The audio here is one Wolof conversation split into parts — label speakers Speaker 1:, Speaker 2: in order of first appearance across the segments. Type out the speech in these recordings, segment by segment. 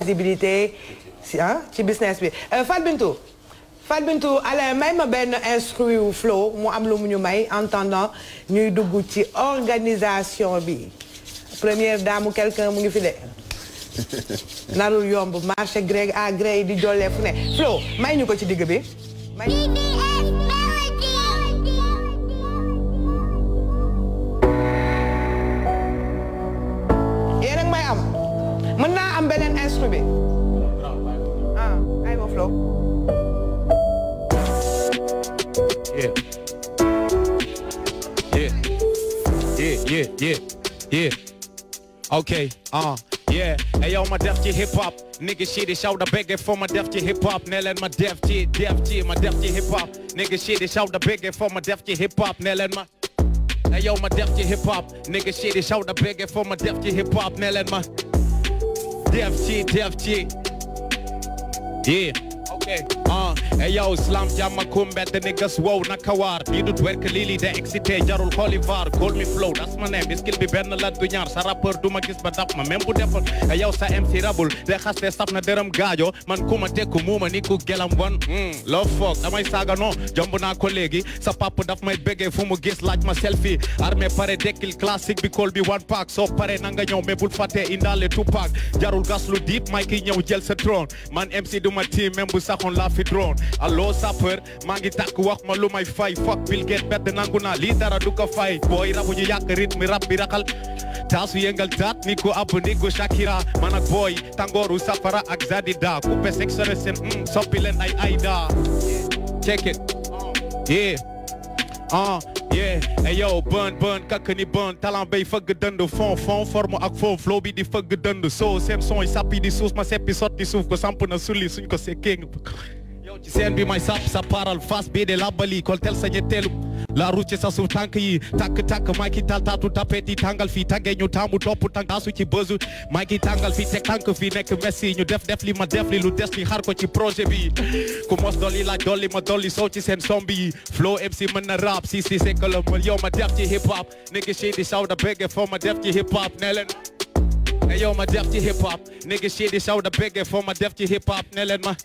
Speaker 1: visibilité si ah ci business bi Fat Bintou Fat Bintou Alain may ma benn instru wu flow mu am lu mu ñu may en attendant ñuy dugg ci organisation bi première dame quelqu'un mu ngi fi de narul yomb marché gré à gré di jollee fu ne flow may ñu ko ci digg bi may yéen ak may am mën naa am beneen instru bi ah ay ma flow
Speaker 2: Yeah. Yeah. Yeah, yeah, yeah, yeah. Okay, uh, yeah. Hey yo, my def ci hip hop. Nigga shit is shout the bigger for my def ci hip hop. Nellen my def ci, def ci, my def ci hip hop. Nigga shit is shout the bigger for my def ci hip hop. Nellen my Hey yo, my def ci hip hop. Nigga shit is shout the bigger for my def ci hip hop. Nellen my def ci, def ci. Yeah. Okay. Uh, hey yo, slam jamma kumbe the niggas wow nakawar. Ni du twerk lili de excité jarul Olivar. Call me flow, that's my name. Skill bi benn la du ñaar sa rappeur du ma gis ba dab ma même bu defal. Hey yow sa MC rabul de xaste saf na dërëm gaajo man ku ma tekku muuma ni ku gelam bon. Mm, love fuck damay saaga non jomb naa ko léegi sa papa daf may bëggee fu mu gis laaj ma selfie. Armée pare dekkil classique bi call bi one pack soo pare na nga ñëw mais bul fàtte indaale two pack jarul gas lu deep may ki ñëw jël sa trône man MC du ma team même bu saxoon laa fi drone allo sapeur maa ngi tàkk wax ma lu may fay fuck Bill Gates bedd nangu naa lii dara du ko fay booy rabu ñu yàq rythme rap bi raxal taasu yëngal taat ni ko ab ni ko Shakira man ak booy tangooru safara ak Zadida coupé sectionné seen mm, soppi leen ay ayda check it yeah ah yeah hey yo burn burn kakk ni burn talent bay fëgg dënd fond fond forme ak fond flow bi di fëgg dënd soo seen son yi sappi di suuf ma seppi sotti suuf ko samp na sulli suñ ko sekkee yow ci seen bi may sap sa paral face bii de labali kol tel sa ñetteelu la route sa suuf tànk yi takk takk maa ki tal taatu tapet yi tàngal fii tàngee ñu taamu topp tànk taasu ci bësu maa ki tàngal fii teg tànk fii nekk messi ñu def def li ma def li lu des li xar ko ci projet bi ku mos dolli laaj dolli ma dolli soo ci seen sombi yi flow MC mën na rap si si c'est que le mal yow ma def ci hip hop nigga shit di saw da bégge foo ma def ci hip hop ne leen Hey yo ma def ci hip hop nigga shit di saw da bégge foo ma def ci hip hop ne leen ma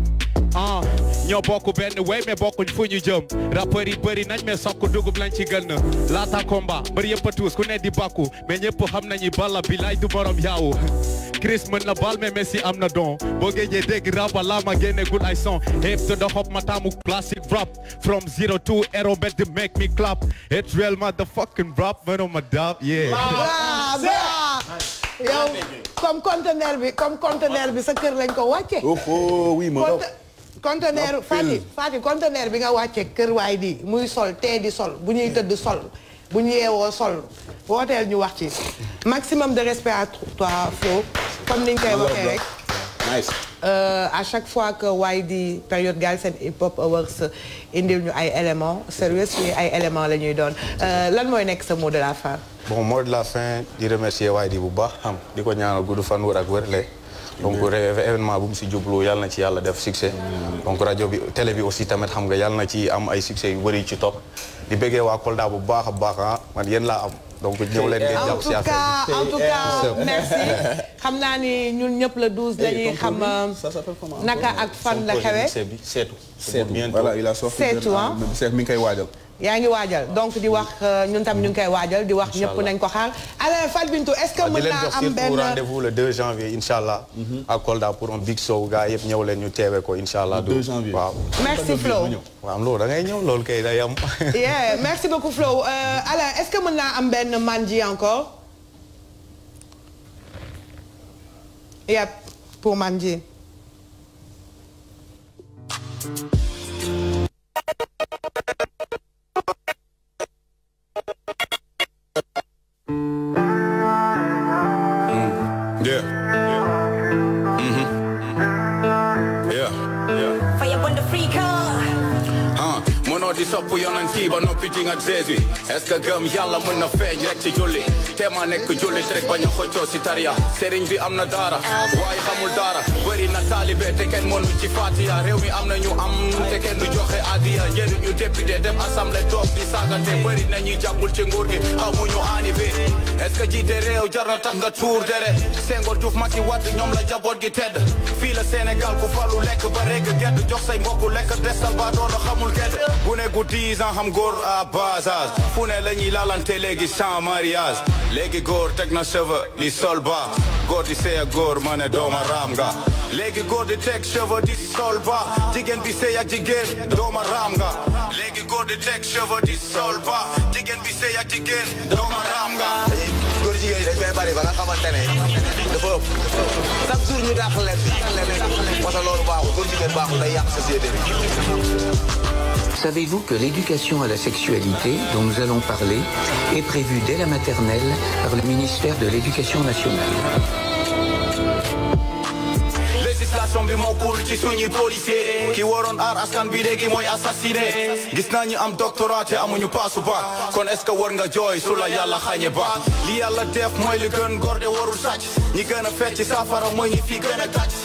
Speaker 2: ah ñoo bokk benn way mais bokkuñ fu ñu jëm rappeurs yi bëri nañ mais sokk dugub lañ ci gën laata combat bëri yëpp a tuus ku ne di bàkku mais ñëpp xam nañu balla bi lay du morom yaawu Chris mën na bal mais Messi am na don boo géejee dégg rap wala ma génne gul ay son hip to the hop ma taamu classic rap from zero to hero bet to make me clap it's real motherfucking rap man ma dab yeah
Speaker 1: ah yow comme conteneur bi comme conteneur bi sa kër lañ ko wàcce
Speaker 3: oh oui ma
Speaker 1: conteneur Fati Fati conteneur bi nga wàcce kër waay di muy sol tee di sol bu ñuy tëdd sol bu ñu yeewoo sol wooteel ñu wax ci maximum de respect à toi Flo comme ni ñu koy waxee rek
Speaker 3: nice
Speaker 1: à chaque fois que waay di période Galsen Hip Hop Awards indil ñu ay éléments sérieux suñu ay éléments la ñuy doon lan mooy nekk sa mot de la fin
Speaker 4: bon mot de la fin di remercier waay di bu baax xam di ko ñaanal gudd fan wër ak wërle donc événement bu mu si jublu yàlla na ci yàlla def succès donc rajo bi télé bi aussi tamit xam nga yàlla na ci am ay succès yu bëri ci topp di bëggee waa Kolda bu baax a baax ah man yéen laa am donc ñëw leen ngeen
Speaker 1: en
Speaker 4: jàpp
Speaker 1: tout
Speaker 4: si affaire
Speaker 1: cas en tout cas merci xam naa ni ñun ñëpp le 12 dañuy xam
Speaker 3: ça s'appelle comment
Speaker 1: naka ak fan la xewe
Speaker 4: bi seetu
Speaker 3: Seetu
Speaker 4: bientôt
Speaker 3: voilà il a sorti
Speaker 1: Seetu,
Speaker 3: benn-
Speaker 1: ah.
Speaker 3: Seetu mi ngi koy waajal
Speaker 1: yaa ngi waajal donc di wax ñun tam ñu ngi koy waajal di wax ñëpp nañ ko xaar alors Fat Bintou est-ce que
Speaker 4: waaw di
Speaker 1: mën
Speaker 4: leen
Speaker 1: naa
Speaker 4: jox
Speaker 1: am
Speaker 4: surtout
Speaker 1: benn
Speaker 4: rendez-vous le 2 janvier incha allah à Kolda pour un big show gars yëpp ñëw leen ñu teewe ko incha allah
Speaker 3: Le 2 janvier.
Speaker 4: waaw
Speaker 1: merci Flo
Speaker 4: waaw loolu da ngay ñëw loolu kay day am
Speaker 1: yeah merci beaucoup Flo Euh, alors est-ce que mën naa am benn manji encore yep pour manji
Speaker 5: Yeah. Mhm. Yeah. Yeah.
Speaker 6: Fire on the free car.
Speaker 5: ah mënoo di sopp yonent yi ba noppi di nga Jésus est-ce que gëm yàlla mën na feeñ rek ci julli te ma nekk jullit rek bañ a xëccoo si tariya sëriñ bi am na daara waaye xamul daara bëri na taali taalibe te kenn mënu ci fatiya réew mi am na ñu am te kenn du joxe adiya njëriñ ñu député dem assemblée toog di saagante bëri na ñuy jàppul ci nguur gi xamuñu anivé est-ce que jiite réew jar na tax nga tuur dere Senghor Diouf Macky Wade ñoom la jaboot gi tedd fii la Sénégal ku falu lekk ba rek gedd jox say mbokk lekk desal ba doona xamul gedd bu ne gu 10 ans xam góor à bas âge fu ne la ñuy lalante léegi sans mariage léegi góor teg na cheveux di sol ba góor di sëy ak góor ma ne dooma raam nga léegi góor di teg cheveux di sol ba jigéen bi sëy ak jigéen dooma raam nga léegi góor di teg cheveux di sol ba jigéen bi sëy ak jigéen dooma raam nga
Speaker 6: góor jigéen yi dañ fay bari ba nga xamante ne dafa ëpp chaque jour ñu dàq leen leneen parce que loolu baaxul góor jigéen baaxul day yàq société bi
Speaker 7: Savez-vous que l'éducation à la sexualité, dont nous allons parler, est prévue dès la maternelle par le ministère de l'Éducation nationale
Speaker 5: législation bi moo cool ci suñuy policier ki waroon aar askan bi léegi mooy assassiné gis naa ñu am doctorat te amuñu paasu bac kon est-ce que war nga jooy su la yàlla xañe bac li yàlla def mooy li gën góor de warul sàcc ñi gën a fecc saafara mooy ñi fi gën a tàcc